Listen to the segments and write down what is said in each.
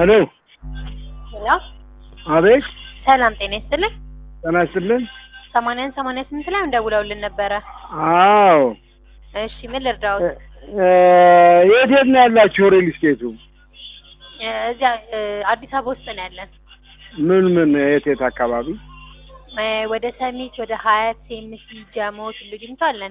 ሄሎ ሄሎ አቤት ሰላም ጤና ይስጥልኝ። ጤና ይስጥልን ሰማንያን ሰማንያ ስምንት ላይ እንደውለውልን ነበረ። አዎ እሺ ምን ልርዳዎት? እ የት የት ነው ያላችሁ ሪል ስቴቱ እ እዚያ እ አዲስ አበባ ውስጥ ነው ያለን። ምን ምን የት የት አካባቢ እ ወደ ሰሚት፣ ወደ ሀያት፣ ሴምሲ፣ ጀሞ፣ ቱሉ ዲምቱ አለን።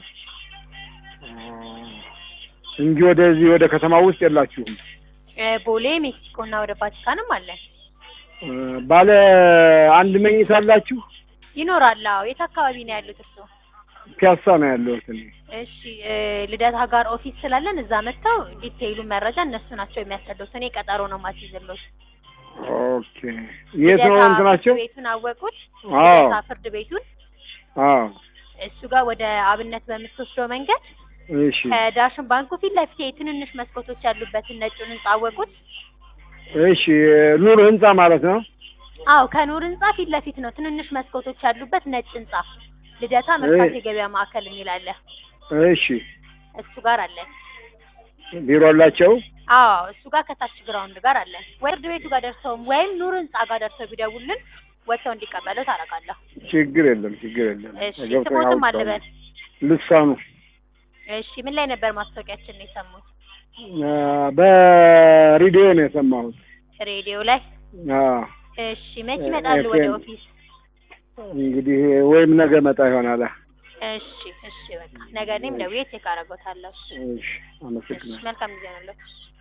እንጂ ወደዚህ ወደ ከተማ ውስጥ የላችሁም እ ቦሌ፣ ሜክሲኮ እና ወደ ቫቲካንም አለን። እ ባለ አንድ መኝታ አላችሁ ይኖራል። አዎ የት አካባቢ ነው ያሉት እርሶ? ፒያሳ ነው ያለሁት እኔ እሺ እ ልደታ ጋር ኦፊስ ስላለን እዛ መጥተው ዲቴይሉን መረጃ እነሱ ናቸው የሚያስረዱት። እኔ ቀጠሮ ነው ማስይዝሎት። ኦኬ የት ነው ልደታ እንትናቸው ፍርድ ቤቱን አወቁት? አዎ ልደታ ፍርድ ቤቱን አዎ እሱ ጋር ወደ አብነት በምትወስደው መንገድ እሺ ከዳሽን ባንኩ ፊት ለፊት የትንንሽ መስኮቶች ያሉበትን ነጩን ህንጻ አወቁት? እሺ ኑር ህንጻ ማለት ነው አዎ ከኑር ህንጻ ፊት ለፊት ነው። ትንንሽ መስኮቶች ያሉበት ነጭ ህንጻ ልደታ መርካቶ እይ። የገበያ ማዕከል የሚል አለ። እሺ እሱ ጋር አለን። ቢሮ አላቸው አዎ እሱ ጋር ከታች ግራውንድ ጋር አለን። ወይ ፍርድ ቤቱ ጋር ደርሰውም ወይም ኑር ህንጻ ጋር ደርሰው ቢደውልን ወጥተው እንዲቀበሉ ታደርጋለሁ። ችግር የለም ችግር የለም እሺ ገብቶኝ ስሞትም አውቃለሁ። አልበል። ልሳኑ እሺ ምን ላይ ነበር ማስታወቂያችን ነው የሰሙት? አ፣ በሬዲዮ ነው የሰማሁት ሬዲዮ ላይ። አዎ እሺ መች ይመጣሉ ወደ ኤፍኤም። ኦፊስ? እንግዲህ ወይም ነገ መጣ ይሆናል እሺ እሺ በቃ ነገ እኔም ደውዬ ቼክ አደርጎታለሁ። እሺ እሺ እሺ አመሰግናለሁ መልካም ጊዜ ነው።